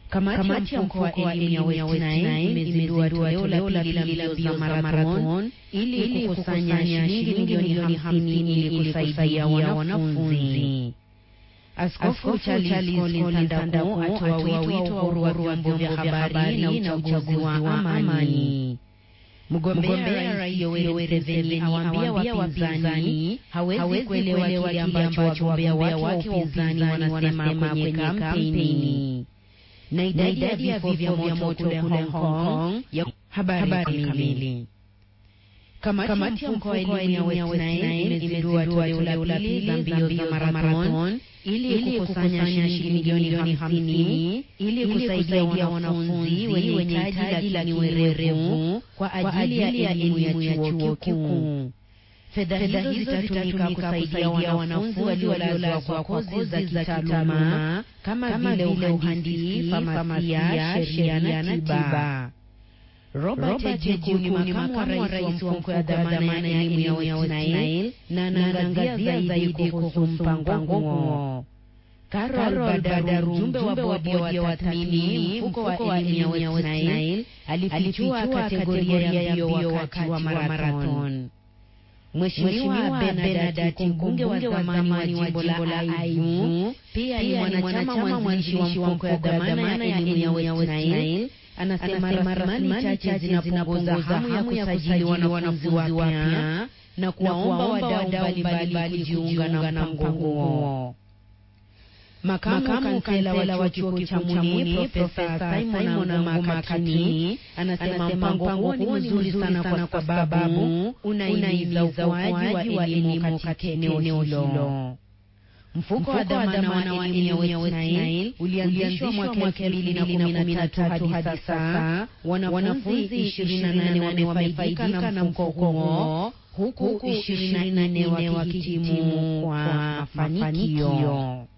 Kamati ya mkoa wa elimu ya West Nile imezindua toleo la pili la mbio za marathon ili kukusanya shilingi milioni hamsini ili kusaidia wanafunzi. Askofu Charles Collins Sandaku atoa wito wa uhuru wa vyombo vya habari na uchaguzi wa amani. Mgombea Rais Yoweri Museveni awaambia wapinzani hawezi kuelewa kile ambacho wagombea wake wa upinzani wanasema kwenye kampeni. Na idadi ya vifo vya moto kule Hong Kong ya habari kamili. Kamati ya mkoa wa elimu ya West Nile imezindua toleo la pili la mbio za marathon ili kukusanya shilingi milioni hamsini ili kusaidia wanafunzi wenye hitaji lakini werevu kwa ajili ya elimu ya chuo kikuu. Fedha hizo zitatumika kusaidia wanafunzi waliolazwa kwa kozi za kitaaluma kama vile uhandisi, famasia, sheria na tiba. Robert Jeju ni makamu wa rais wa mkoa wa dhamana ya elimu ya West Nile na anaangazia zaidi kuhusu mpango huo. Carol Badaru, mjumbe wa bodi ya watathmini mfuko wa elimu ya West Nile, alifichua kategoria ya mbio wakati wa marathon. Mheshimiwa Benadati, mbunge wa zamani wa jimbo la Aivu, pia ni mwanachama mwanzilishi wa mfuko wa dhamana ya elimu ya West Nile, anasema rasilimali chache zinapunguza hamu ya kusajili wanafunzi wapya na kuwaomba wadau mbalimbali kujiunga na mpango huo. Makamu kansela wa chuo kikuu cha Muni Profesa Simon Makatini anasema mpango huo ni mzuri sana kwa sababu unahimiza ukuaji wa elimu katika eneo hilo. Mfuko wa dhamana wa elimu ya West Nile ulianzishwa mwaka elfu mbili na kumi na tatu hadi sasa. Wanafunzi ishirini na nane wamefaidika na mfuko huo huku ishirini na nne wakihitimu kwa mafanikio.